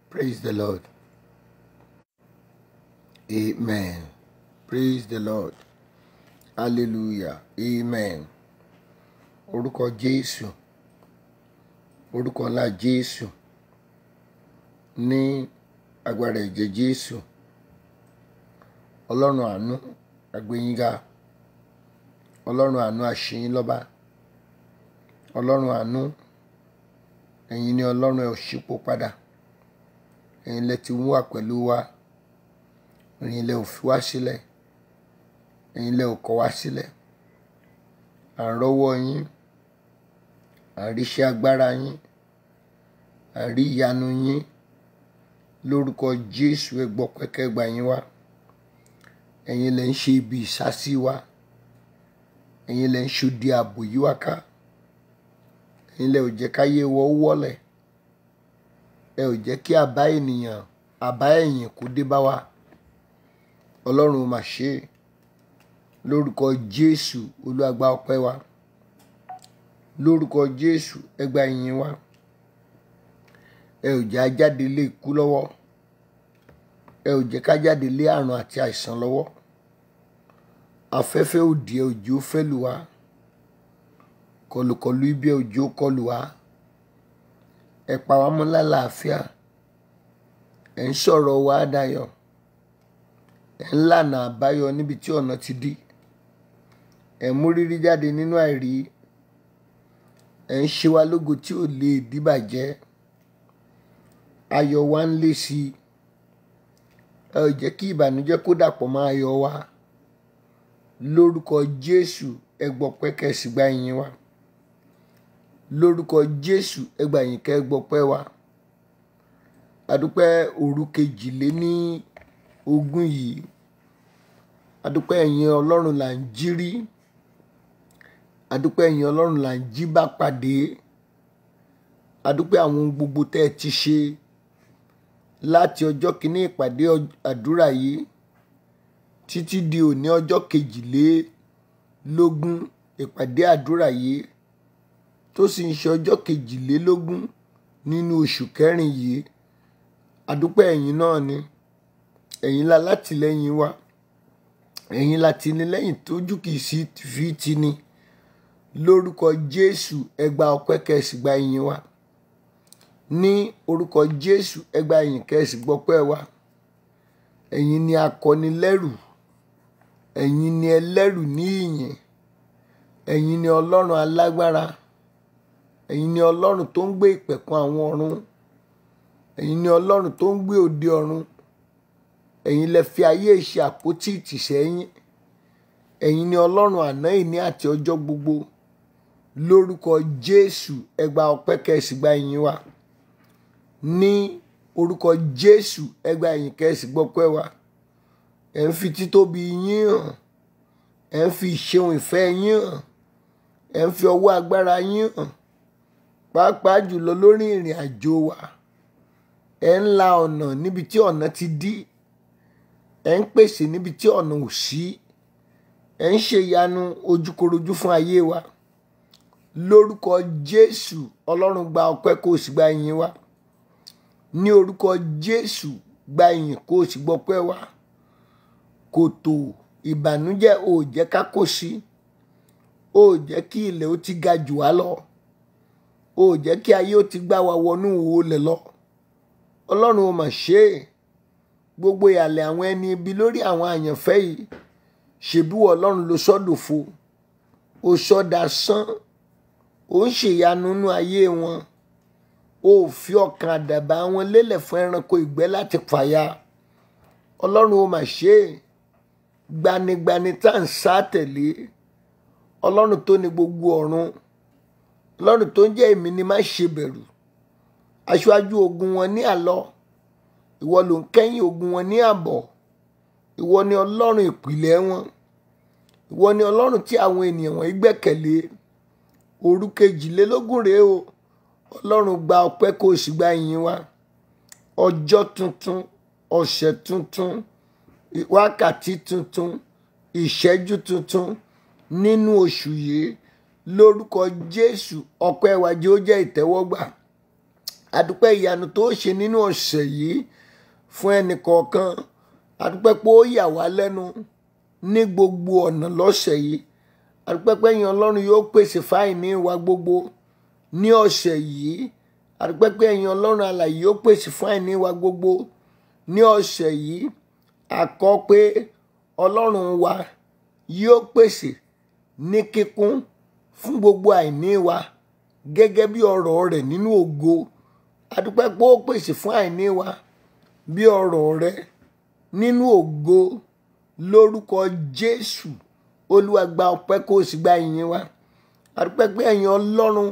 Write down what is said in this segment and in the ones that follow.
Praise the Lord. Amen. Praise the Lord. Hallelujah. Amen. Orúkọ Jésù. Orúkọ ńlá Jésù. Ní agbára ẹ̀jẹ̀ Jésù. Ọlọ́run àánú àgbéyínká. Ọlọ́run àánú àṣeyín lọ́ba. Ọlọ́run àánú ẹ̀yin ni Ọlọ́run ẹ̀ ò ṣípò padà. Ẹ̀yin lẹ ti wà pẹ̀lú wa. Ẹ̀yin lẹ ò fi wá sílẹ̀. Ẹ̀yin lẹ ò kọ̀ wá sílẹ̀. À ń rọ́wọ́ yín. À ń ríṣẹ́ agbára yín. À ń rí ìyanu yín. Lórúkọ Jésù ẹ gbọ́ pẹ́kẹ́ gbà yín wá. Ẹ̀yin lẹ ń ṣe ibi ìsásí wa. Ẹ̀yin lẹ ń ṣòdi ààbò yí wá ká. Ẹ̀yin lẹ ò jẹ́ káyé wọ ó wọ́lẹ̀. Ẹ ò jẹ́ kí àbá ènìyàn àbá ẹ̀yìn kó dé bá wa. Ọlọ́run mà ṣe é. Lórúkọ Jésù Olúwa gba ọpẹ́ wa. Lórúkọ Jésù ẹ gba ìyìn wa. Ẹ ò jẹ́ a jáde lé ikú lọ́wọ́. Ẹ ò jẹ́ ká jáde lé àrùn àti àìsàn lọ́wọ́. Afẹ́fẹ́ òdì ẹ ò jẹ́ ó fẹ́ lù wá. Kọlùkọlù ibi ẹ ò jẹ́ ó kọlù wá. Ẹ pa wá mọ́ lálàáfíà. Ẹ ń sọ̀rọ̀ wa dayọ̀. Ẹ ń lànà àbáyọ níbi tí ọ̀nà ti dí. Ẹ mú rírí jáde nínú àìrí. Ẹ ń ṣe wá lógo tí ò lè dìbàjẹ́. Ayọ̀ wa ń lé sí i. Ẹ ò jẹ́ kí ìbànújẹ́ kó dàpọ̀ mọ́ ayọ̀ wa. Lórúkọ Jésù ẹ gbọ́ pẹ́kẹ́ sì gba ìyìn wa. Lórúkọ Jésù ẹ gba ìyìn kẹ́ ẹ gbọ́ pẹ́ wa. Adúpẹ́ òru kejìlé ní ogún yìí. Adúpẹ́ ẹ̀yin Ọlọ́run là ń jí rí. Adúpẹ́ ẹ̀yin Ọlọ́run là ń jí bá pàdé. Adúpẹ́ àwọn ohun gbogbo tẹ́ ẹ ti ṣe láti ọjọ́ kìíní ìpàdé àdúrà yìí títí di òní ọjọ́ kejìlélógún ìpàdé àdúrà yìí tó sì ń ṣe ọjọ́ kejìlélógún nínú oṣù kẹrin yìí. Adúpẹ́ ẹ̀yin náà ni. Ẹ̀yin la látìlẹ́yìn wa. Ẹ̀yin la tinilẹ́yìn tójú kìí sí fi ti ni. Lórúkọ Jésù ẹ gba ọpẹ́ kẹ́ ẹ sì gba ìyìn wa. Ní orúkọ Jésù ẹ gba ìyìn kẹ́ ẹ sì gbọ́pẹ́ wa. Ẹ̀yin ni akọnilẹ́rù. Ẹ̀yin ni ẹlẹ́rù ní ìyìn. Ẹ̀yin ni Ọlọ́run alágbára. Ẹ̀yin ni Ọlọ́run tó ń gbé ìpẹ̀kun àwọn ọ̀run. Ẹ̀yin ni Ọlọ́run tó ń gbé òde ọ̀run. Ẹ̀yin lẹ fi ayé ṣe àpótí ìtìsẹ́yìn. Ẹ̀yin ni Ọlọ́run àná ìní àti ọjọ́ gbogbo. Lórúkọ Jésù ẹ gba ọpẹ́ kẹ́ ẹ sì gba ìyìn wa. Ní orúkọ Jésù ẹ gba ìyìn kẹ́ ẹ sì gbọ́pẹ́ wa. Ẹ ń fi títóbi yín hàn. Ẹ ń fi ìṣeun ìfẹ́ yín hàn. Ẹ ń fi ọwọ́ agbára yín hàn. Pàápàá jùlọ lórí ìrìn àjò wa. Ẹ ń la ọ̀nà níbi tí ọ̀nà ti dí. Ẹ ń pèsè níbi tí ọ̀nà ò sí. Ẹ ń ṣe ìyanu ojúkorojú fún ayé wa. Lórúkọ Jésù Ọlọ́run gba ọpẹ́ kó o sì gba ìyìn wa. Ní orúkọ Jésù gba ìyìn kó o sì gbọ́pẹ́ wa. Kòtò ìbànújẹ́ ò jẹ́ ká kó sí. Ò jẹ́ kí ilẹ̀ ó ti ga jù wá lọ. Ò jẹ́ kí ayé ó ti gbá wa wọnú olè lọ. Ọlọ́run ò mà ṣe é. Gbogbo ìhàlẹ̀ àwọn ẹni ibi lórí àwọn àyànfẹ́ yìí. Ṣèbí wọ Ọlọ́run ló sọ́dòfo. O sọ́dà sán. Ó ń ṣèyanu nínú ayé wọn. O ò fi ọkàn àdàbà wọn lélẹ̀ fún ẹranko ìgbẹ́ láti fàya. Ọlọ́run ò mà ṣe é. Gbanigbani tá à ń sá tẹ̀lé. Ọlọ́run tó ní gbogbo ọ̀run. Ọlọ́run tó ń jẹ́ èmi ni má ṣe bẹ̀rù. Aṣáájú ogun wọn ní àlọ́. Ìwọ ló ń kẹ́yìn ogun wọn ní àbọ̀. Ìwọ ni Ọlọ́run ìpìlẹ̀ wọn. Ìwọ ni Ọlọ́run tí àwọn ènìyàn wọ̀nyí gbẹ́kẹ̀lé. Òru kejìlélógún rèé o. Ọlọ́run gba ọpẹ́ kó o sì gba ìyìn wa. Ọjọ́ tuntun, ọ̀sẹ̀ tuntun, wákàtí tuntun, ìṣẹ́jú tuntun nínú oṣù yìí lórúkọ Jésù ọpẹ́ wa jẹ́ ó jẹ́ ìtẹ́wọ́gbà adúpẹ́ ìyanu tó ṣe nínú ọ̀sẹ̀ yìí fún ẹnì kọ̀ọ̀kan adúpẹ́ pé ó yà wá lẹ́nu ní gbogbo ọ̀nà lọ́sẹ̀ yìí adúpẹ́ pé ẹ̀yin ọlọ́run yóò pèsè fáìní wa gbogbo ní ọ̀sẹ̀ yìí adúpẹ́ pé ẹ̀yin ọlọ́run alààyè yóò pèsè fáìní wa gbogbo ní ọ̀sẹ̀ yìí àkọ́ pé ọlọ́run wa yóò pèsè ní kíkún fún gbogbo àìní wa gẹ́gẹ́ bí ọ̀rọ̀ rẹ̀ nínú ògo adúpẹ́ pé ó pèsè fún àìní wa bí ọ̀rọ̀ rẹ̀ nínú ògo lórúkọ Jésù Olúwa gba ọpẹ́ kó o sì gba ìyìn wa adúpẹ́ pé ẹ̀yin ọlọ́run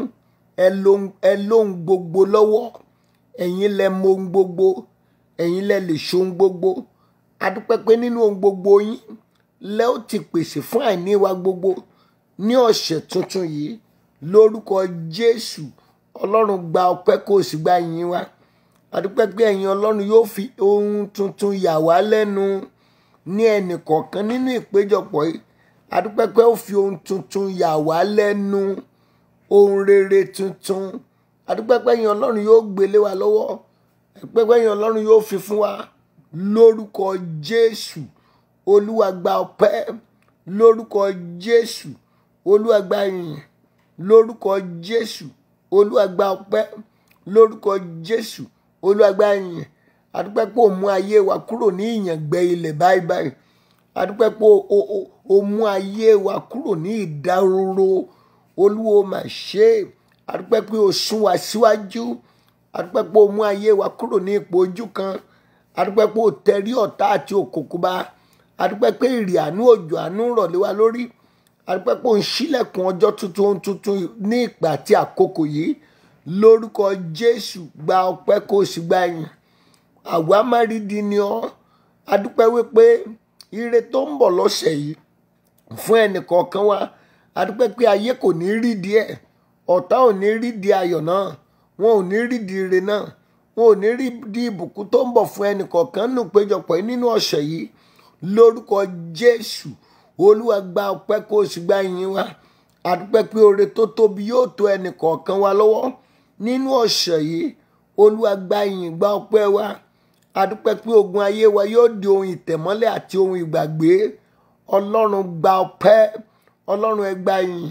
ẹ lóhun gbogbo lọ́wọ́ ẹ̀yin lẹ mọ ohun gbogbo ẹ̀yin lẹ lè ṣohun gbogbo adúpẹ́ pé nínú ohun gbogbo yín lẹ ó ti pèsè fún àìní wa gbogbo ní ọ̀sẹ̀ tuntun yìí lórúkọ Jésù ọlọ́run gba ọpẹ́ kó o sì gba ìyìn wa adúpẹ́ pé ẹ̀yin ọlọ́run yóò fi ohun tuntun yà wá lẹ́nu ní ẹnì kọ̀ọ̀kan nínú ìpéjọpọ̀ yìí adúpẹ́ pé ó fi ohun tuntun yà wá lẹ́nu ohun rere tuntun adúpẹ́ pé ẹ̀yin ọlọ́run yóò gbélé wa lọ́wọ́ adúpẹ́ pé ẹ̀yin ọlọ́run yóò fi fún wa lórúkọ Jésù olúwa gba ọpẹ́ lórúkọ Jésù olúwa gba ìyìn lórúkọ Jésù olúwa gba ọpẹ́ lórúkọ Jésù olúwa gba ìyìn adúpẹ́ pé ó mú ayé wa kúrò ní ìyàngbẹ ilẹ̀ báyìí báyìí adúpẹ́ pé ó mú ayé wa kúrò ní ìdáróró olúwo mà ṣe adúpẹ́ pé ó sún wa síwájú adúpẹ́ pé ó mú ayé wa kúrò ní ipò ojú kan adúpẹ́ pé ó tẹrí ọ̀tá àti òkùnkùn bá adúpẹ́ pé ìrì àánú òjò àánú rọ̀ lé wa lórí adúpẹ́ pé ó ń ṣílẹ̀kùn ọjọ́ tuntun tuntun ní ìgbà àti àkókò yìí lórúkọ Jésù gba ọpẹ́ kó o sì gba ìyìn àwa má rí di ni ọ́ adúpẹ́ wípé ire tó ń bọ̀ lọ́sẹ̀ yìí fún ẹnìkọ̀ọ̀kan wa adúpẹ́ pé ayé kò ní rí di ẹ̀ ọ̀tá ò ní rí di ayọ̀ náà wọn ò ní rí di ire náà wọn ò ní rí di ìbùkún tó ń bọ̀ fún ẹnìkọ̀ọ̀kan nù péjọpọ̀ nínú ọ̀sẹ̀ yìí lórúkọ Jésù olúwa gba ọpẹ́ kó o sì gba ìyìn wa adúpẹ́ pé oore tó tóbi yóò tó ẹnìkọ̀ọ̀kan wa lọ́wọ́ nínú ọ̀sẹ̀ yìí olúwa gba ìyìn gba ọpẹ́ wa adúpẹ́ pé ogun ayé wa yóò di ohun ìtẹ̀mọ́lẹ̀ àti ohun ìgbàgbé ọlọ́run gba ọpẹ́ ọlọ́run ẹ gba ìyìn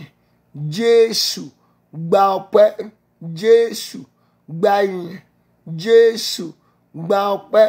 jésù gba ọpẹ́ jésù gba ìyìn jésù gba ọpẹ́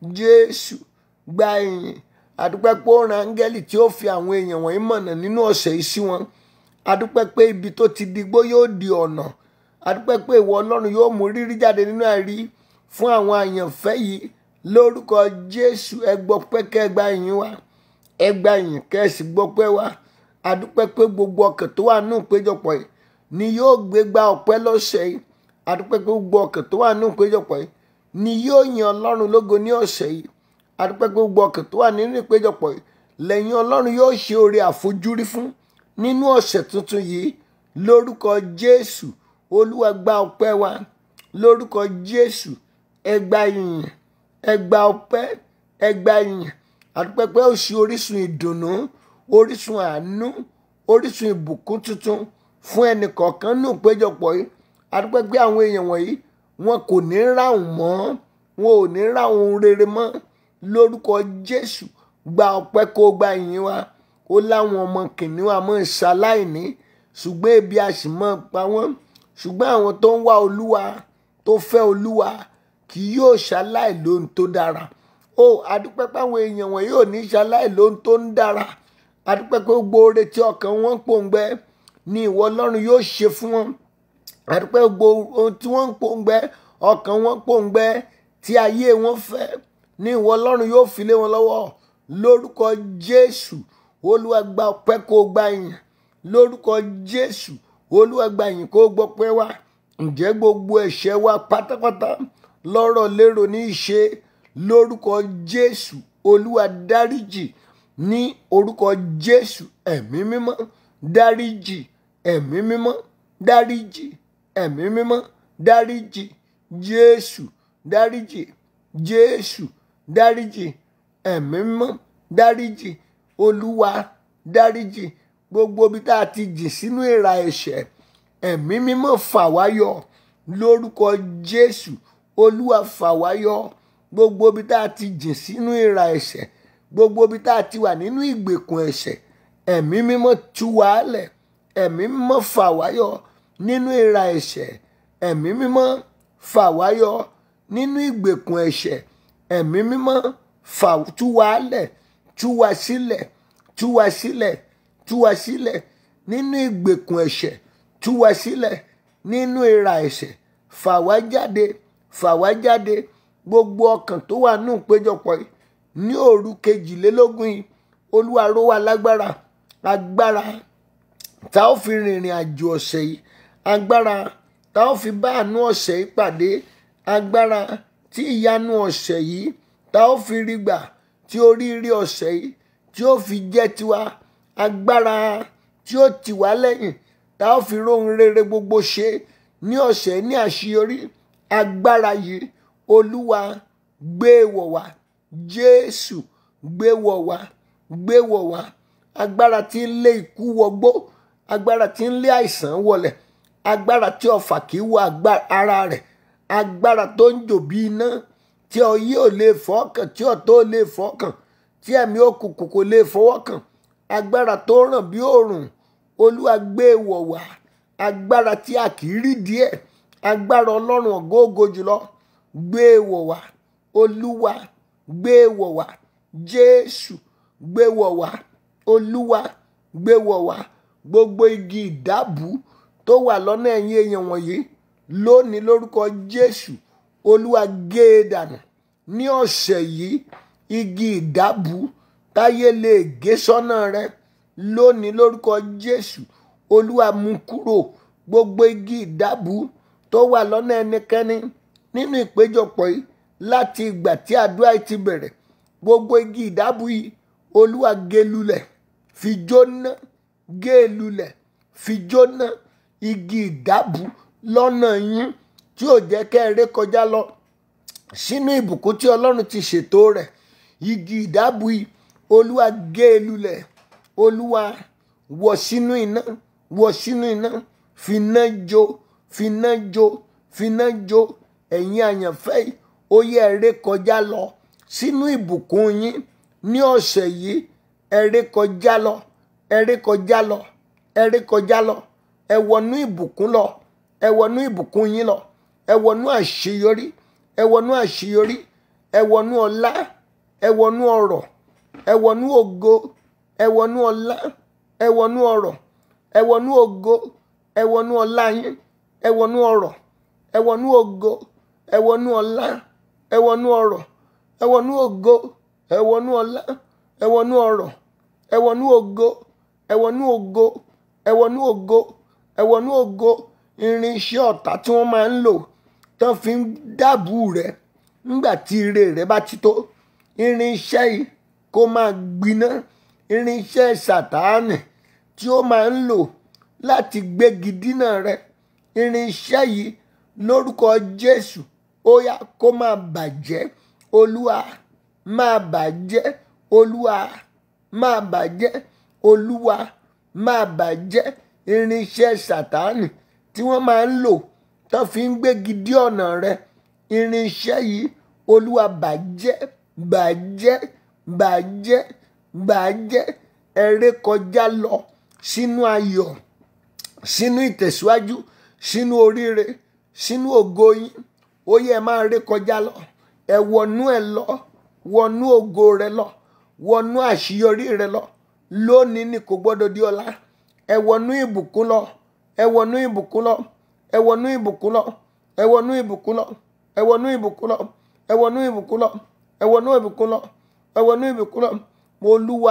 jésù gba ìyìn adúpẹ́ pé ó ran áńgẹ́lì tí ó fi àwọn èèyàn wọ̀nyí mọ̀nà nínú ọ̀sẹ̀ yìí sí wọn adúpẹ́ pé ibi tó ti digbó yóò di ọ̀nà adúpẹ́ pé ìwọ ọlọ́run yóò mú rírí jáde nínú àìrí fún àwọn àyànfẹ́ yìí lórúkọ jésù ẹ gbọ́ pé kẹ́ ẹ gba ìyìn wa ẹ gba ìyìn kẹ́ ẹ sì gbọ́ pé wa adúpẹ́ pé gbogbo ọkàn tó wà nù péjọpọ̀ yìí ni yóò gbé gba ọpẹ́ lọ́sẹ̀ yìí adúpẹ́ pé gbogbo ọkàn tó wà nù péjọpọ̀ yìí ni yóò yin ọlọ́run lógo ní ọ̀sẹ̀ yìí adúpẹ́ pé gbogbo ọkàn tó wà nínú ìpéjọpọ̀ yìí lẹ́yìn ọlọ́run yóò ṣe oore àfojúrí fún nínú ọ̀sẹ̀ tuntun yìí lórúkọ jésù olúwa gba ọpẹ́ wa lórúkọ jésù ẹ gba ìyìn ẹ gba ọpẹ́ ẹ gba ìyìn adúpẹ́ pé ó ṣe orísun ìdùnnú orísun àánú orísun ìbùkún tuntun fún ẹnì kọ̀ọ̀kan nù péjọpọ̀ yìí adúpẹ́ pé àwọn èèyàn wọ̀nyí wọn kò ní ráhùn mọ́ wọn ò ní ráhùn rere mọ́ lórúkọ jésù gba ọpẹ́ kó gba ìyìn wa ó láwọn ọmọ kìnìún àmọ́ ìṣaláìní ṣùgbọ́n ebi a sì mọ́ pa wọ́n ṣùgbọ́n àwọn tó ń wá olúwa tó fẹ́ olúwa kì yóò ṣaláì lóhun tó dára ó adúpẹ́ páwọn èèyàn wọn yóò ní ṣaláì lóhun tó ń dára adúpẹ́ pé gbogbo oore tí ọkàn wọn ń pòǹgbẹ ni ìwọ ọlọ́run yóò ṣe fún wọn adúpẹ́ gbogbo ohun tí wọ́n ń pòǹgbẹ ọkàn wọn pòǹgbẹ tí ayé wọn fẹ́ ni ìwọ ọlọ́run yóò fi lé wọn lọ́wọ́ lórúkọ jésù olúwa gba ọpẹ́ kó gba ìyìn lórúkọ jésù olúwa gba ìyìn kó gbọ́ pẹ́ wá ǹjẹ́ gbogbo ẹ̀ṣẹ̀ wa pátápátá lọ́rọ̀ lérò ní ìṣe lórúkọ jésù olúwa dáríjì ní orúkọ jésù ẹ̀mí mímọ́ dáríjì ẹ̀mí mímọ́ dáríjì ẹ̀mí mímọ́ dáríjì jésù dáríjì jésù dáríjì ẹ̀mí mímọ́ dáríjì olúwa dáríjì gbogbo ibi tá a ti jì sínú ìrà ẹ̀ṣẹ̀ ẹ̀mí mímọ́ fà wá yọ lórúkọ jésù olúwa fà wá yọ gbogbo ibi tá a ti jìn sínú ìrà ẹ̀ṣẹ̀ gbogbo ibi tá a ti wà nínú ìgbèkùn ẹ̀ṣẹ̀ ẹ̀mí mímọ́ tú wa lẹ̀ ẹ̀mí mímọ́ fà wá yọ nínú ìrà ẹ̀ṣẹ̀ ẹ̀mí mímọ́ fà wá yọ nínú ìgbèkùn ẹ̀ṣẹ̀ ẹ̀mí mímọ́ fà tú wa lẹ̀ tú wa sílẹ̀ tú wa sílẹ̀ tú wa sílẹ̀ nínú ìgbèkùn ẹ̀ṣẹ̀ tú wa sílẹ̀ nínú ìrà ẹ̀ṣẹ̀ fà wá jáde fà wá jáde gbogbo ọkàn tó wà nù péjọpọ̀ yìí ní òru kejìlélógún yìí olúwa ró wa lágbára agbára tá ó fi rìnrìn àjò ọ̀sẹ̀ yìí agbára tá ó fi bá àánú ọ̀sẹ̀ yìí pàdé agbára tí ìyanu ọ̀sẹ̀ yìí tá ó fi rí gbà tí oríire ọ̀sẹ̀ yìí tí ó fi jẹ́ tiwa agbára tí ó tì wá lẹ́yìn tá ó fi róhun rere gbogbo ṣe ní ọ̀sẹ̀ ní àṣeyọrí agbára yìí olúwa gbé wọ̀ wá jésù gbé wọ̀ wá gbé wọ̀ wá agbára tí ń lé ikú wọgbó agbára tí ń lé àìsàn wọlẹ̀ agbára tí ọfà kì í wọ ara rẹ̀ agbára tó ń jò bí iná tí ọyẹ́ ò lè fọ́kàn tí ọ̀tọ̀ ò lè fọ́kàn tí ẹ̀mí òkùnkùn kò lè fọwọ́ kàn agbára tó ràn bí òòrùn olúwa gbé wọ̀ wá agbára tí a kì í rí díẹ̀ agbára ọlọ́run ògóògo jùlọ gbé wọ̀ wá olúwa gbé wọ̀ wá jésù gbé wọ̀ wá olúwa gbé wọ̀ wá gbogbo igi ìdábù tó wà lọ́nà ẹ̀yìn èèyàn wọ̀nyí lónìí lórúkọ jésù olúwa gé e dànù ní ọ̀sẹ̀ yìí igi ìdábù táyé lè gé sọ́nà rẹ lónìí lórúkọ jésù olúwa mú kúrò gbogbo igi ìdábù tó wà lọ́nà ẹnikẹ́ni nínú ìpéjọpọ̀ yìí láti ìgbà tí àdúrà yìí ti bẹ̀rẹ̀ gbogbo igi ìdábù yìí olúwa gé lulẹ̀ fi jóná gé lulẹ̀ fi jóná igi ìdábù lọ́nà yín tí ò jẹ́ kẹ́ ẹ ré kọjá lọ sínú ìbùkún tí ọlọ́run ti ṣètò rẹ̀ igi ìdábù yìí olúwa gé lulẹ̀ olúwa wọ̀ sínú iná wọ̀ sínú iná finá jó finá jó finá jó ẹ̀yin àyànfẹ́ yìí ó yẹ ẹ ré kọjá lọ sínú ìbùkún yín ní ọ̀sẹ̀ yìí ẹ ré kọjá lọ ẹ ré kọjá lọ ẹ ré kọjá lọ ẹ wọnú ìbùkún lọ ẹ wọnú ìbùkún yín lọ ẹ wọnú àṣeyọrí ẹ wọnú àṣeyọrí ẹ wọnú ọlá ẹ wọnú ọrọ̀ ẹ wọnú ògo ẹ wọnú ọlá ẹ wọnú ọrọ̀ ẹ wọnú ògo ẹ wọnú ọlá yín ẹ wọnú ọrọ̀ ẹ wọnú ògo ẹ wọnú ọlá ẹ wọnú ọrọ̀ ẹ wọnú ògo ẹ wọnú ọlá ẹ wọnú ọrọ̀ ẹ wọnú ògo ẹ wọnú ògo ẹ wọnú ògo ẹ wọnú ògo irinṣẹ́ ọ̀tá tí wọ́n máa ń lò tán fi ń dáàbò rẹ̀ nígbà tí ire rẹ̀ bá ti tó irinṣẹ́ yìí kó máa gbiná irinṣẹ́ sàtáànì tí ó máa ń lò láti gbégi dínà rẹ̀ irinṣẹ́ yìí lórúkọ Jésù ó yá kó máa bàjẹ́ olúwa máa bàjẹ́ olúwa máa bàjẹ́ olúwa máa bàjẹ́ irinṣẹ́ sàtáànì tí wọ́n máa ń lò tán fi ń gbégi dí ọ̀nà rẹ̀ irinṣẹ́ yìí olúwa bàjẹ́ bàjẹ́ bàjẹ́ bàjẹ́ ẹ̀rẹ́ kọjá lọ sínú ayọ̀ sínú ìtẹ̀síwájú sínú oríire sínú ògo yín ó yẹ máa ré kọjá lọ ẹ wọnú ẹ lọ wọnú ògo rẹ lọ wọnú àṣeyọrí rẹ lọ lónìí ni kò gbọ́dọ̀ di ọ̀la ẹ wọnú ìbùkún lọ ẹ wọnú ìbùkún lọ ẹ wọnú ìbùkún lọ ẹ wọnú ìbùkún lọ ẹ wọnú ìbùkún lọ ẹ wọnú ìbùkún lọ ẹ wọnú ìbùkún lọ ẹ wọnú ìbùkún lọ mo lúwa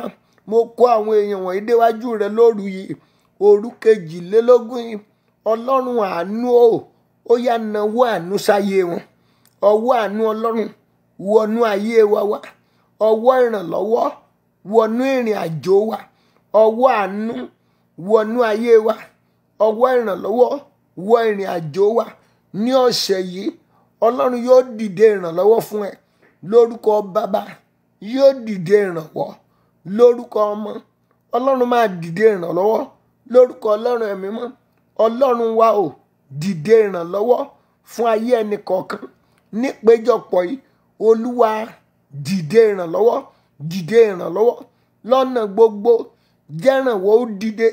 mo kó àwọn èèyàn wọ̀nyí déwájú rẹ lóru yìí òru kejìlélógún yìí ọlọ́run àánú o ó yá nawọ́ àánú sáyé wọn ọwọ́ àánú ọlọ́run wọnú ayé wa wá ọwọ́ ìrànlọ́wọ́ wọnú ìrìn àjò wa ọwọ́ àánú wọnú ayé wa ọwọ́ ìrànlọ́wọ́ wọ ìrìn àjò wa ní ọ̀sẹ̀ yìí ọlọ́run yóò dìde ìrànlọ́wọ́ fún ẹ lórúkọ bàbá yóò dìde ìrànwọ́ lórúkọ ọmọ ọlọ́run máa dìde ìrànlọ́wọ́ lórúkọ ọlọ́run ẹ̀mí mọ́ ọlọ́run wa o dìde ìrànlọ́wọ́ fún ayé ẹnì kọ̀ọ̀kan nípéjọpọ̀ yìí olúwa dìde ìrànlọ́wọ́ dìde ìrànlọ́wọ́ lọ́nà gbogbo jẹ́rànwọ́ ó dìde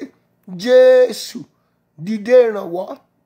jésù dìde ìrànwọ́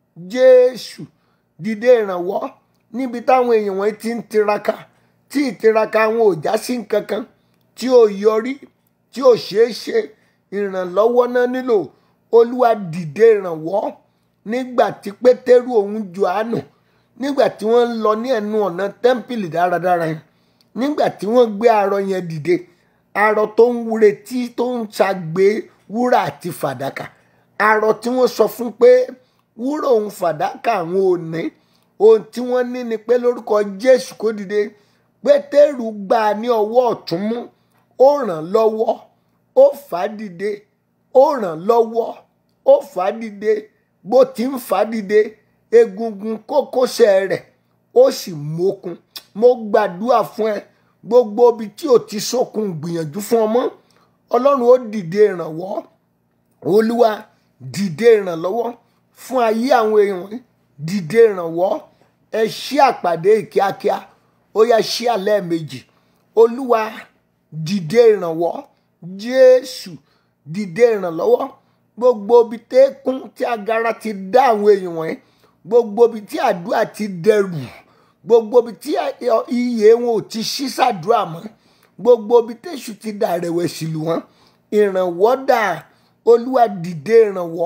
jésù dìde ìrànwọ́ níbi táwọn èèyàn wọn ti ń tiraka tí ìtiraka wọn ò já sí nǹkankan tí ò yọrí tí ò ṣeé ṣe ìrànlọ́wọ́ náà nílò olúwa dìde ìrànwọ́ nígbà tí pétérù òun johannu nígbà tí wọ́n ń lọ ní ẹnu ọ̀nà tẹ́ḿpìlì dáradára yẹn nígbà tí wọ́n gbé arọ yẹn dìde arọ tó ń retí tó ń ṣàgbé wúrà àti fàdákà arọ tí wọ́n sọ fún pé wúrà òun fàdákà àwọn ò ní ohun tí wọ́n ní ni pé lórúkọ jésù kó dìde pétérù gbà á ní ọwọ́ ọ̀tún mú ó ràn lọ́wọ́ ó fà á dìde ó ràn lọ́wọ́ ó fà á dìde bó ti ń fà á dìde egungun kókósẹ̀ rẹ̀ ó sì mókun mo gbàdúrà fún ẹ gbogbo ibi tí ò ti sókun gbìyànjú fún ọmọ ọlọ́run ó dìde ìrànwọ́ olúwa dìde ìrànlọ́wọ́ fún ayé àwọn èèyàn wọ̀nyí dìde ìrànwọ́ ẹ ṣí àpàdé kíákíá ó yá ṣí àlẹ́ méjì olúwa dìde ìrànwọ́ jésù dìde ìrànlọ́wọ́ gbogbo ibi tẹ́kún tí agara ti dá àwọn èèyàn wọ̀nyí gbogbo ibi tí àdúrà ti dẹrù gbogbo ibi tí iye wọn ò ti ṣí sàdúrà mọ́ gbogbo ibi tẹ́sù ti dà rẹ̀wẹ̀sì lù wọ́n ìrànwọ́ dà olúwa dìde ìrànwọ́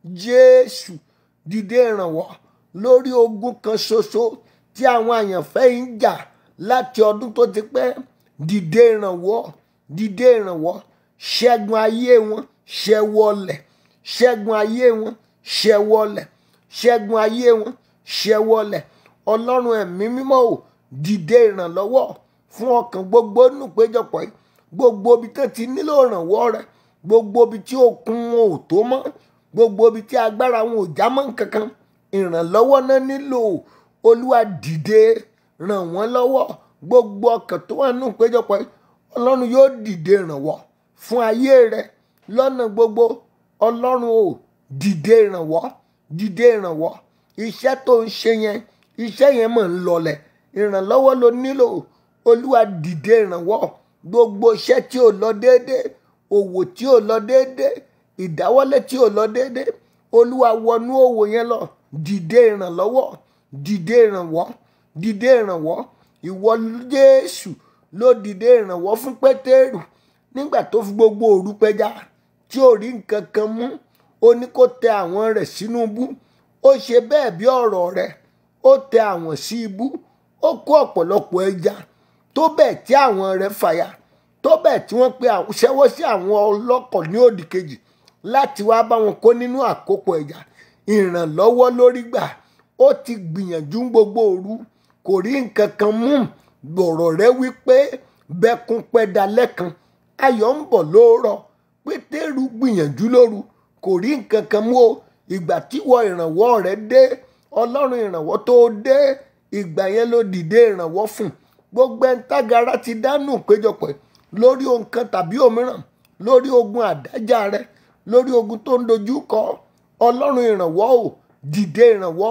jésù dìde ìrànwọ́ lórí ogun kan ṣoṣo tí àwọn àyànfẹ́ yìí ń jà láti ọdún tó ti pẹ́ dìde ìrànwọ́ dìde ìrànwọ́ ṣẹ́gun ayé wọn ṣẹ́wọ́lẹ̀ ṣẹ́gun ayé wọn ṣẹ́wọ́lẹ̀ ṣẹ́gun ayé wọn ṣẹ́wọ́lẹ̀ ọlọ́run ẹ̀mí mímọ́ ò dìde ìrànlọ́wọ́ fún ọkàn gbogbo nù péjọpọ̀ yìí gbogbo ibi tó ti nílò ìrànwọ́ rẹ gbogbo ibi tí okun wọn ò tó mọ́ gbogbo ibi tí agbára wọn ò já mọ́ kankan ìrànlọ́wọ́ náà nílò olúwa dìde ràn wọ́n lọ́wọ́ gbogbo ọkàn tó wà nù péjọpọ̀ yìí ọlọ́run yóò dìde ìrànwọ́ fún ayé rẹ lọ́nà gbogbo ọlọ́run ò dìde ìrànwọ́ dìde ìrànwọ́ iṣẹ́ tó ń ṣe yẹn iṣẹ́ yẹn mọ̀ ń lọlẹ̀ ìrànlọ́wọ́ ló nílò olúwa dìde ìrànwọ́ gbogbo iṣẹ́ tí ò lọ déédéé òwò tí ò lọ déédéé ìdáwọ́lé tí ò lọ déédéé olúwa wọnú òwò yẹn lọ dìde ìrànlọ́wọ́ dìde ìrànwọ́ dìde ìrànwọ́ ìwọ jésù ló dìde ìrànwọ́ fún pétérù nígbà tó fi gbogbo òru pẹja tí ò rí nǹkan kan mú ó ní kó tẹ àwọn rẹ̀ sínú ibú ó ṣe bẹ́ẹ̀ bí ọ̀rọ̀ rẹ̀ ó tẹ àwọn sí ibú ó kó ọ̀pọ̀lọpọ̀ ẹja tó bẹ́ẹ̀ tí àwọn rẹ̀ fàya tó bẹ́ẹ̀ tí wọ́n pe ṣẹ́wọ́ sí àwọn ọlọ́kọ̀ ní òdì kejì láti wá bá wọn kó nínú àkópọ̀ ẹja ìrànlọ́wọ́ lórí gbà ó ti gbìyànjú gbogbo òru kò rí nǹkan kan mú gbọ̀rọ̀ rẹ̀ wípé bẹ́kún pẹ́ dalẹ́ kan ayọ̀ ń bọ̀ lóòrọ̀ pétérù gbìyànjú lóru kò rí nǹkan kan mú o ìgbà tí wọ ìrànwọ́ rẹ̀ dé ọlọ́run ìrànwọ́ tó dé ìgbà yẹn ló dìde ìrànwọ́ fún gbogbo ẹni tágara ti dánù péjọpọ̀ lórí ohun kan tàbí òmíràn lórí ogun àdájà rẹ lórí ogun tó ń dojú kọ ọlọ́run ìrànwọ́ ò dìde ìrànwọ́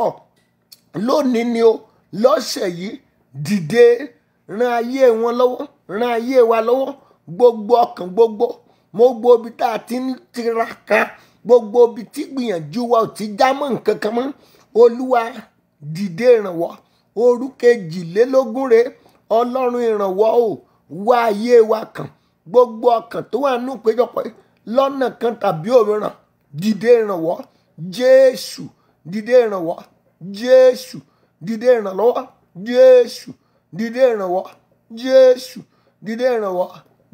lónìí ni o lọ́sẹ̀ yìí dìde ran ayé wọn lọ́wọ́ ran ayé wa lọ́wọ́ gbogbo ọkàn gbogbo gbogbo ibi tá a ti ń tiraka gbogbo ibi tí gbìyànjú wa ò ti já mọ́ nǹkan kan mọ́ olúwa dìde ìrànwọ́ òru kejìlélógún rèé ọlọ́run ìrànwọ́ ò wá ayé wa kàn gbogbo ọkàn tó wà nù péjọpọ̀ lọ́nà kan tàbí òmíràn dìde ìrànwọ́ jésù dìde ìrànwọ́ jésù dìde ìrànlọ́wọ́ jésù dìde ìrànwọ́ jésù dìde ìrànwọ́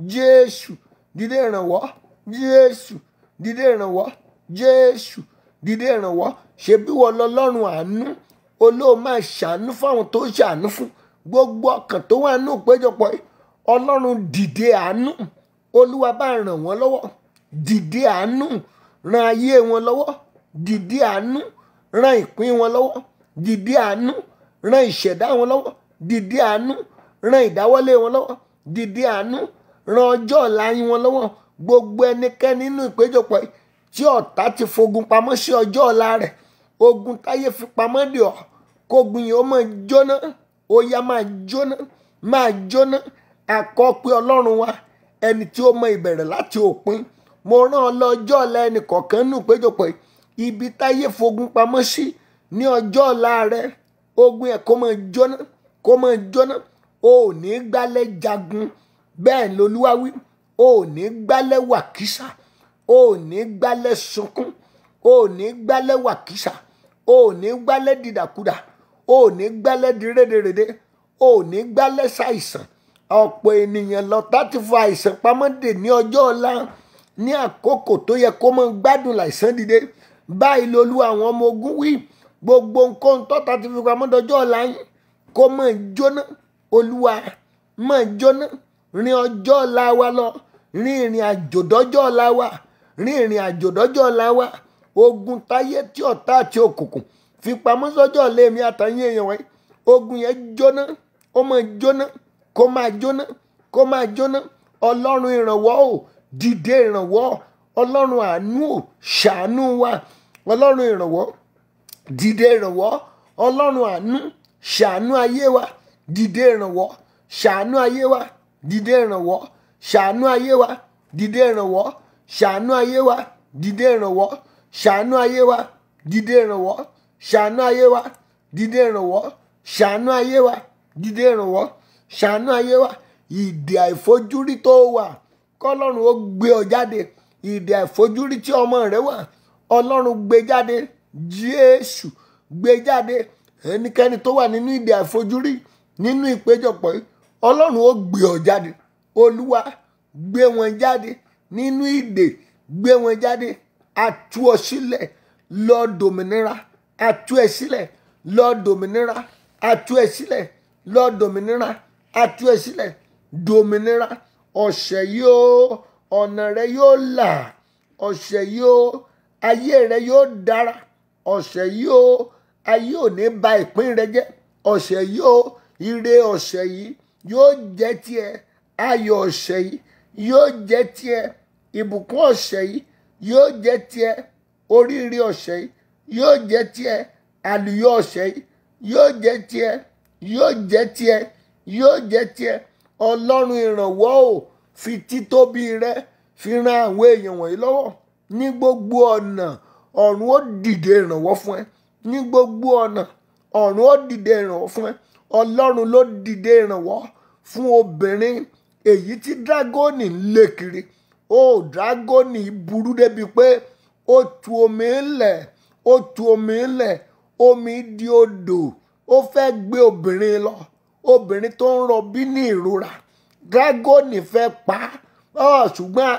jésù dìde ìrànwọ́ jésù dìde ìrànwọ́ jésù dìde ìrànwọ́ ṣebí wọ́n lọ́lọ́run àánú olóò máa ṣàánú fáwọn tó ṣàánú fún gbogbo ọkàn tó wà nù péjọpọ̀ ọlọ́run dìde àánú olúwa bá ràn wọ́n lọ́wọ́ dìde àánú ran ayé wọn lọ́wọ́ dìde àánú ran ìpín wọn lọ́wọ́ dìde àánú ran ìṣẹ̀dá wọn lọ́wọ́ dìde àánú ran ìdáwọ́lé wọn lọ́wọ́ dìde àánú ran ọjọ́ ọ̀la yín wọn lọ́wọ́ gbogbo ẹnikẹ́ni nínú ìpéjọpọ̀ tí ọ̀tá ti fogun pamọ́ sí ọjọ́ ọ̀la rẹ̀ ogun táyé fi pamọ́ dè ọ́ kógun yìí ó máa jóná ó yá máa jóná máa jóná àkọ́ pé ọlọ́run wa ẹni tí ó mọ ìbẹ̀rẹ̀ láti òpin mo rán ọ lọ́jọ́ ọ̀la ẹnì kọ̀ọ̀kan nù péjọpọ̀ ibi táyé fogun pamọ́ sí ní ọjọ́ ọ̀la rẹ ogun yẹn kó máa jóná kó máa jóná o ò ní gbálẹ̀ jagun bẹ́ẹ̀ lolúwa wí o ò ní gbálẹ̀ wàkísà o ò ní gbálẹ̀ sunkún o ò ní gbálẹ̀ wàkísà o ò ní gbálẹ̀ dìdàkudà o ò ní gbálẹ̀ di rédèrèdè o ò ní gbálẹ̀ ṣàìsàn ọ̀pọ̀ ènìyàn lọ́tà ti fọ àìsàn pamọ́ dè ní ọjọ́ ọ̀la ní àkókò tó yẹ kó mọ gbádùn láìsàn dìde báyìí lolú àwọn ọmọ ogun wí gbogbo nǹkan tọ́ta ti fi pamọ́ dọjọ́ ọ̀la yín kó mọ̀ jóná olúwa mọ̀ jóná rin ọjọ́ ọ̀la wa lọ rin ìrìn àjò dọ́jọ́ ọ̀la wa rin ìrìn àjò dọ́jọ́ ọ̀la wa ogun táyé tí ọ̀tá àti òkùnkùn fi pamọ́ sọ́jọ́ ọ̀la èmi àtàyìn èèyàn wáyé ogun yẹn jóná ó mọ̀ jóná kó máa jóná kó máa jóná ọlọ́run ìrànwọ́ ò dìde ìrànwọ́ ọlọ́run àánú ò ṣàánú wa ọlọ́run ìrànwọ́ dìde ìrànwọ́ ọlọ́run àánú ṣàánú ayé wa dìde ìrànwọ́ ṣàánú ayé wa dìde ìrànwọ́ ṣàánú ayé wa dìde ìrànwọ́ ṣàánú ayé wa dìde ìrànwọ́ ṣàánú ayé wa dìde ìrànwọ́ ṣàánú ayé wa dìde ìrànwọ́ ṣàánú ayé wa dìde ìrànwọ́ ṣàánú ayé wa ìdè àìfojúrí tó wà kọlọ́run ó gbé ọ jáde ìdè àìfojúrí tí ọmọ rẹ wà ọlọ́run gbé jáde jésù gbé jáde ẹnikẹ́ni tó wà nínú ìdè àìfojúrí nínú ìpéjọpọ̀ yìí ọlọ́run ó gbé ọ jáde olúwa gbé wọn jáde nínú ìdè gbé wọn jáde atú ọ sílẹ̀ lọ dòmìnira atú ẹ sílẹ̀ lọ dòmìnira atú ẹ sílẹ̀ lọ dòmìnira atú ẹ sílẹ̀ dòmìnira ọ̀sẹ̀ yóò ọ̀nà rẹ yóò là ọ̀sẹ̀ yóò ayé rẹ yóò dára ọ̀sẹ̀ yóò ayé ò ní ba ìpín rẹ jẹ́ ọ̀sẹ̀ yóò ire ọ̀sẹ̀ yìí yóò jẹ́ tiẹ̀ ayọ̀ ọ̀sẹ̀ yìí yóò jẹ́ tiẹ̀ ìbùkún ọ̀sẹ̀ yìí yóò jẹ́ tiẹ̀ oríire ọ̀sẹ̀ yìí yóò jẹ́ tiẹ̀ àlùyọ ọ̀sẹ̀ yìí yóò jẹ́ tiẹ̀ yóò jẹ́ tiẹ̀ yóò jẹ́ tiẹ̀ ọlọ́run ìrànwọ́ ò fi títóbi rẹ fi ran àwọn èèyàn wọ̀nyí lọ́wọ́ ní gbogbo ọ̀nà ọ̀run ó dìde ìrànwọ́ fún ẹ ní gbogbo ọ̀nà ọ̀run ó dìde ìrànwọ́ fún ẹ ọlọ́run ló dìde ìrànwọ́ fún obìnrin èyí tí dragoni ń lé kiri ó dragoni burú débi pé ó tu omi ńlẹ̀ ó tu omi ńlẹ̀ omi di odò ó fẹ́ gbé obìnrin lọ obìnrin tó ń rọbí ní ìrora dragoni fẹ́ pa á ṣùgbọ́n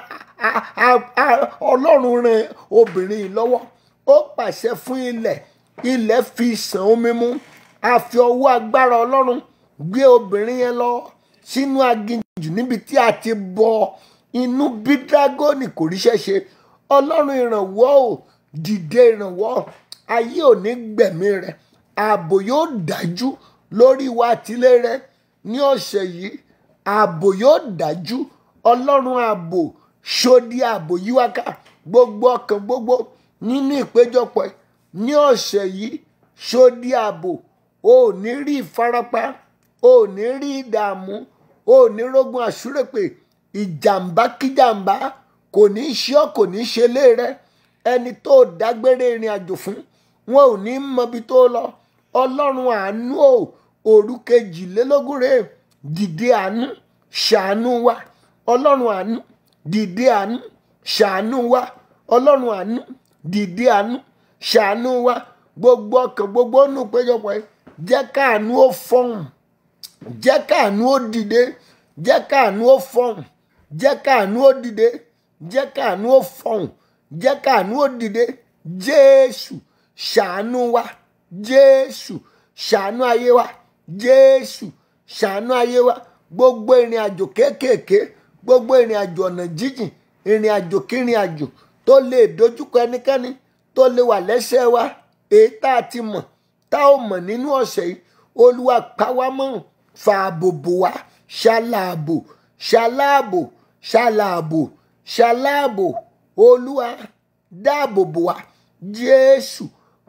ọlọ́run ran obìnrin yìí lọ́wọ́ ó pàṣẹ fún ilẹ̀ ilẹ̀ fi sàn omi mú a fi ọwọ́ agbára ọlọ́run gbé obìnrin yẹn lọ sínú aginjù níbi tí a ti bọ inú bí dragoni kò ríṣẹ́ ṣe ọlọ́run ìrànwọ́ ò dìde ìrànwọ́ ayé ò ní gbẹ̀mí rẹ̀ ààbò yóò dájú lórí wa àtìlé rẹ ní ọ̀sẹ̀ yìí ààbò yóò dájú ọlọ́run ààbò ṣòdì ààbò yíwáká gbogbo ọkàn gbogbo nínú ìpéjọpọ̀ ní ọ̀sẹ̀ yìí ṣòdì ààbò o ò ní rí ìfarapa o ò ní rí ìdààmú o ò ní rógun àṣúrèpè ìjàmbá kíjàmbá kò ní í ṣe ọ́ kò ní í ṣe lé rẹ ẹni tó dágbére ìrìn àjò fún wọn ò ní mọbi tó lọ ọlọ́run àánú ò òru kejìlélógún rèé dìde àánú ṣàánú wa ọlọ́run àánú dìde àánú ṣàánú wa ọlọ́run àánú dìde àánú ṣàánú wa gbogbo ọkàn gbogbo nù péjọpọ̀ yìí jẹ́ káàánú ó fọhùn jẹ́ káàánú ó dìde jẹ́ káàánú ó fọhùn jẹ́ káàánú ó dìde jẹ́ káàánú ó fọhùn jẹ́ káàánú ó dìde jésù ṣàánú wa jésù ṣàánú ayé wa jésù ṣàánú ayé wa gbogbo ìrìn àjò kéékèèké gbogbo ìrìn àjò ọ̀nà jíjìn ìrìn àjò kírìn àjò tó lè dojúkọ ẹnikẹ́ni tó lè wà lẹ́sẹ̀ wa èyí tá a ti mọ̀ tá ò mọ̀ nínú ọ̀sẹ̀ yìí olúwa pa wá mọ́ fààbò bò wá ṣàlàbò ṣàlàbò ṣàlàbò ṣàlàbò olúwa dáàbò bò wá jésù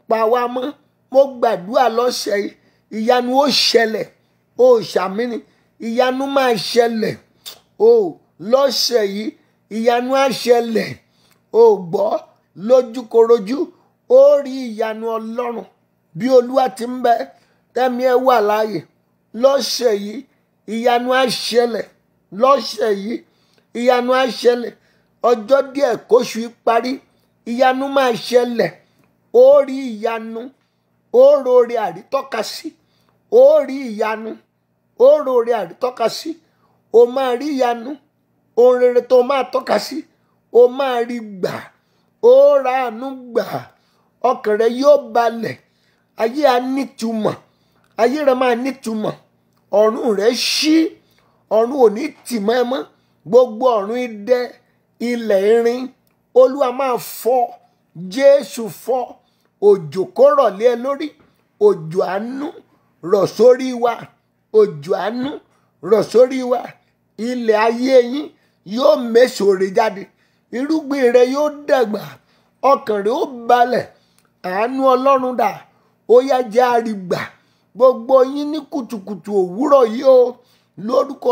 pa wá mọ́ mo gbàdúrà lọ́sẹ̀ yìí ìyanu ó ṣẹlẹ̀ ó ṣàmìnì ìyanu máa ṣẹlẹ̀ ó lọ́sẹ̀ yìí ìyanu á ṣẹlẹ̀ ó gbọ́ lójúkorojú ó rí ìyanu ọlọ́run bí olúwa ti ń bẹ tẹ́mi ẹ wà láàyè lọ́sẹ̀ yìí ìyanu á ṣẹlẹ̀ lọ́sẹ̀ yìí ìyanu á ṣẹlẹ̀ ọjọ́ díẹ̀ kóṣù yìí parí ìyanu máa ṣẹlẹ̀ ó rí ìyanu ó rore àrítọ́ka sí ó rí ìyanu ó rore àrítọ́ka sí ó máa rí ìyanu ohun rere tó máa tọ́ka sí ó máa rí gbà ó ra àánú gbà ọkàn rẹ yóò balẹ̀ ayé á nítumọ̀ ayé rẹ máa nítumọ̀ ọ̀run rẹ ṣí ọ̀run ò ní tì mọ́ ẹ mọ́ gbogbo ọ̀run idẹ ilẹ̀ irin olúwa máa fọ́ jésù fọ́ òjò kó rọ̀ lé ẹ lórí òjò àánú rọ̀ sórí wa òjò àánú rọ̀ sórí wa ilẹ̀ ayé yín yóò méṣòre jáde irúgbìn rẹ yóò dàgbà ọkàn rẹ ó balẹ̀ àánú ọlọ́run dà ó yá jẹ́ àrígbà gbogbo yín ní kùtùkùtù òwúrọ̀ yìí o lórúkọ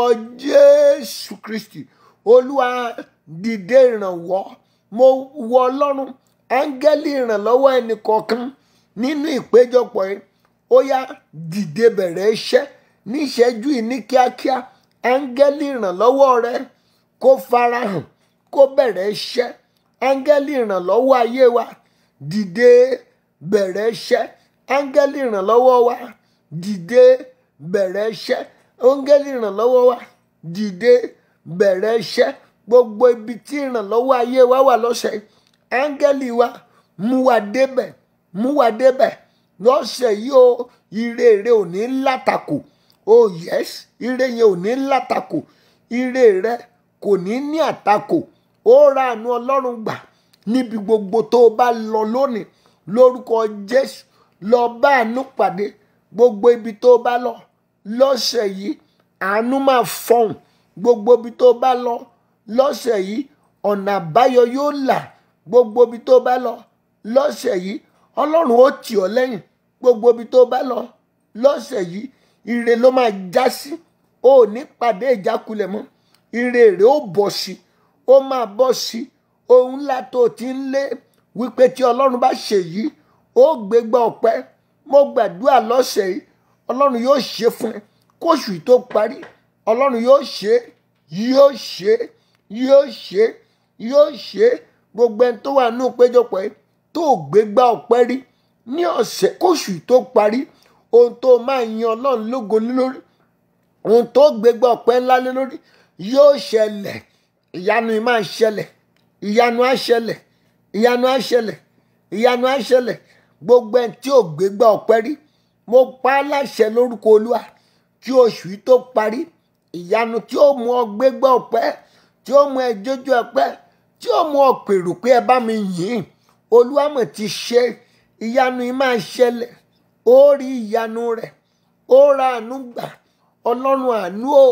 jésù kristi olúwa dìde ìrànwọ́ mo wọ ọlọ́run áńgẹ́lì ìrànlọ́wọ́ ẹnì kọ̀ọ̀kan nínú ìpéjọpọ̀ yìí ó yá dìde bẹ̀rẹ̀ iṣẹ́ níṣẹ́jú yìí ní kíákíá áńgẹ́lì ìrànlọ́wọ́ rẹ kó farahàn kó bẹ̀rẹ̀ iṣẹ́ áńgẹ́lì ìrànlọ́wọ́ ayé wa dìde bẹ̀rẹ̀ iṣẹ́ áńgẹ́lì ìrànlọ́wọ́ wa dìde bẹ̀rẹ̀ iṣẹ́ áńgẹ́lì ìrànlọ́wọ́ wa dìde bẹ̀rẹ̀ iṣẹ́ gbogbo ibi tí ìrànlọ́wọ́ ayé wa wà lọ́sẹ̀ áńgẹ́lì wa mú wa débẹ̀ mú wa débẹ̀ lọ́sẹ̀ yìí o ire rẹ ò ní látakò oh yes ire yẹn ò ní látakò ire rẹ kò ní ní àtakò ó ra àánú ọlọ́run gbà níbi gbogbo tó o bá lọ lónìí lórúkọ jésù lọ bá àánú pàdé gbogbo ibi tó o bá lọ lọ́sẹ̀ yìí àánú máa fọhùn gbogbo ibi tó o bá lọ lọ́sẹ̀ yìí ọ̀nà àbáyọ yóò là gbogbo ibi tó o bá lọ lọ́sẹ̀ yìí ọlọ́run ó tì ọ́ lẹ́yìn gbogbo ibi tó o bá lọ lọ́sẹ̀ yìí ire ló máa já sí o ò ní pàdé ìjákulẹ̀ mọ́ ire rẹ̀ ó bọ̀ sí ó máa bọ̀ sí ohun ńlá tó o ti ń lé wípé tí ọlọ́run bá ṣe yìí ó gbégbá ọpẹ́ mo gbàdúrà lọ́sẹ̀ yìí ọlọ́run yóò ṣe fún ẹ kóṣù yìí tó parí ọlọ́run yóò ṣe yóò ṣe yóò ṣe yóò ṣe gbogbo ẹni tó wà nínú péjọpọ̀ yìí tó gbégbá ọpẹ́ rí ní ọ̀sẹ̀ kóṣù yìí tó parí ohun tó máa yan ọlọ́run lógo lé lórí ohun tó gbégbá ọpẹ́ ńlá lé lórí yóò ṣẹlẹ̀ ìyanu yìí máa ṣẹlẹ̀ ìyanu á ṣẹlẹ̀ ìyanu á ṣẹlẹ̀ ìyanu á ṣẹlẹ̀ gbogbo ẹni tí ò gbégbá ọpẹ́ rí mo pa á láṣẹ lórúkọ olúwa kí oṣù yìí tó parí ìyanu tí ó mú ọ gbégbá ọpẹ́ tí ó mú ẹ jójú ọpẹ́ tí ó mú ọ pèrò pé ẹ bá mi yìn olúwa mọ̀ ti ṣe ìyanu yìí máa ṣẹlẹ̀ ó rí ìyanu rẹ̀ ó ra àánú gbà ọlọ́run àánú ò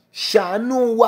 ṣàánú wa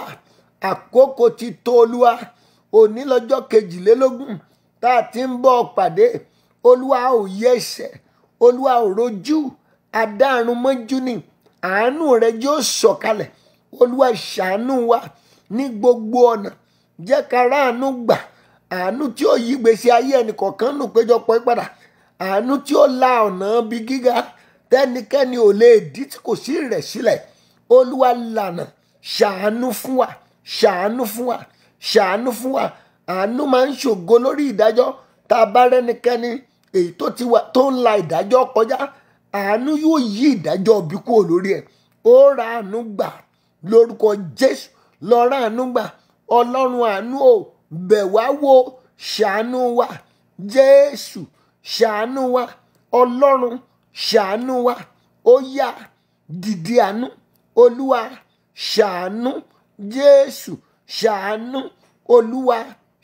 àkókò ti tó olúwa òní lọ́jọ́ kejìlélógún tá a ti ń bọ̀ pàdé olúwa ò yẹsẹ̀ olúwa ò rojú adáàrún mọ́jú ni àánú rẹ̀ yóò sọ̀kalẹ̀ olúwa ṣàánú wa ní gbogbo ọ̀nà jẹ́ ká ráàánú gbà àánú tí ó yí gbèsè ayé ẹnìkọ̀ọ̀kan nù péjọpọ̀ padà àánú tí ó la ọ̀nà bí gíga tẹ́nikẹ́ni ò lè dí tí kò sí rẹ̀ sílẹ̀ olúwa lànà ṣàánú fún wa ṣàánú fún wa ṣàánú fún wa àánú máa ń ṣògo lórí ìdájọ́ tá a bá rẹ́nikẹ́ni èyí tó ti wà tó ń la ìdájọ́ kọjá àánú yóò yí ìdájọ́ bí kúrò lórí ẹ̀ ó ra àánú gbà lórúkọ jésù lọ ra àánú gbà ọlọ́run àánú ò bẹ̀ wá wò ṣàánú wa jésù ṣàánú wa ọlọ́run ṣàánú wa ó yá dìde àánú olúwa ṣàánú jésù ṣàánú olúwa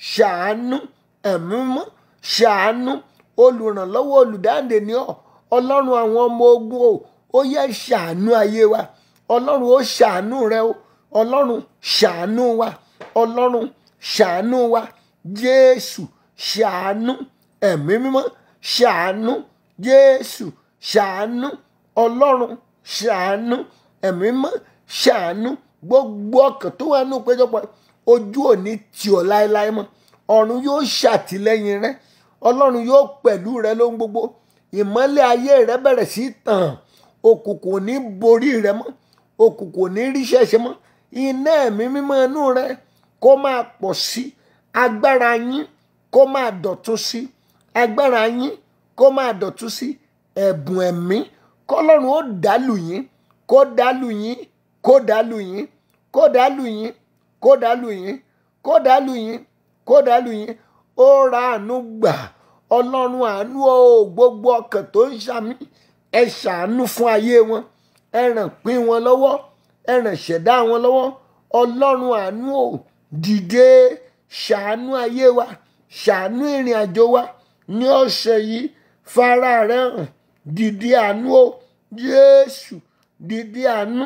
ṣàánú ẹ̀mí mọ́ ṣàánú olùrànlọ́wọ́ olùdáǹdè ni ọ́ ọlọ́run àwọn ọmọ ogun o ó yẹ ṣàánú ayé wa ọlọ́run ó ṣàánú rẹ o ọlọ́run ṣàánú wa ọlọ́run ṣàánú wa jésù ṣàánú ẹ̀mí mímọ́ ṣàánú jésù ṣàánú ọlọ́run ṣàánú ẹ̀mí mọ́ ṣàánú gbogbo ọkàn tó wà nù péjọpọ̀ ojú òní tì ọ́ láéláé mọ́ ọ̀run yóò ṣàtìlẹ́yìn rẹ ọlọ́run yóò pẹ̀lú rẹ lóhun gbogbo ìmọ́lẹ̀ ayé rẹ bẹ̀rẹ̀ sí tàn òkùnkùn ò ní borí rẹ mọ́ òkùnkùn ò ní ríṣẹ́ ṣe mọ́ iná ẹ̀mí mímọ́ inú rẹ kó máa pọ̀ sí agbára yín kó máa dọ̀tún sí agbára yín kó máa dọ̀tún sí ẹ̀bùn ẹ̀mí kọ́lọ́run ó dàlù yín kó dàlù yín kó dàlù yín kó dàlù yín kó dàlù yín kó dàlù yín kó dàlù yín ó ra àánú gbà ọlọ́run àánú o gbogbo ọkàn tó ń ṣàmì ẹ ṣàánú fún ayé wọn ẹ ràn pín wọn lọ́wọ́ ẹ ràn ṣẹ̀dá wọn lọ́wọ́ ọlọ́run àánú o dìde ṣàánú ayé wa ṣàánú ìrìn àjò wa ní ọ̀sẹ̀ yìí fara rẹ hàn dìde àánú o jésù dìde àánú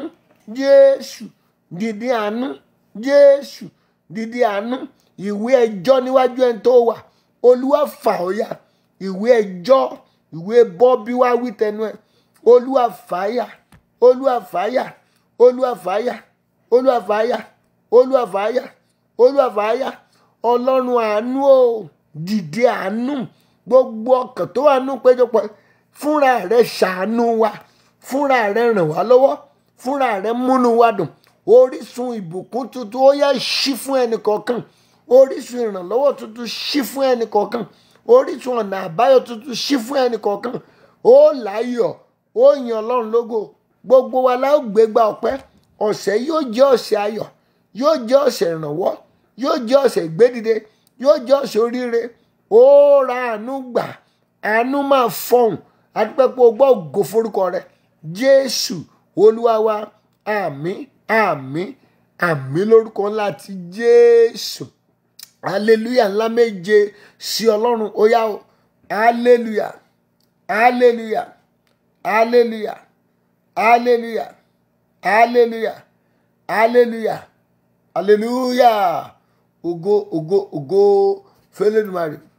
jésù dìde àánú jésù dìde àánú ìwé ẹjọ́ níwájú ẹni tó wà olúwa fà ó yà ìwé ẹjọ́ ìwé bọ́bí wá wí tẹnu ẹ olúwa fàáyà olúwa fàáyà olúwa fàáyà olúwa fàáyà olúwa fàáyà olúwa fàáyà ọlọ́run àánú o dìde àánú gbogbo ọkàn tó wà nù péjọpọ̀ fúnra rẹ ṣàánú wa fúnra rẹ ràn wá lọ́wọ́ fúnra rẹ múnú wa dùn orísun ìbùkún tuntun ó yá ṣí fún ẹnì kọ̀ọ̀kan orísun ìrànlọ́wọ́ tuntun ṣí fún ẹnì kọ̀ọ̀kan orísun ọ̀nà àbáyọ tuntun ṣí fún ẹnì kọ̀ọ̀kan ó láyọ̀ ó yan ọlọ́run lógo gbogbo wa la ó gbégbá ọpẹ́ ọ̀sẹ̀ yóò jẹ́ ọ̀sẹ̀ ayọ̀ yóò jẹ́ ọ̀sẹ̀ ìrànwọ́ yóò jẹ́ ọ̀sẹ̀ ìgbédìde yóò jẹ́ ọ̀sẹ̀ oríire ó ra àánú gbà àánú máa fọhùn adúpẹ́pẹ́ o gbọ́ ògo forúkọ rẹ jésù olúwa wa àmín àmín àmín lórúkọ ńlá ti jésù hallelujah ńlá méje sí ọlọ́run ó yá o hallelujah hallelujah hallelujah hallelujah hallelujah hallelujah hallelujah ògo ògo ògo fẹlẹ́dùmarè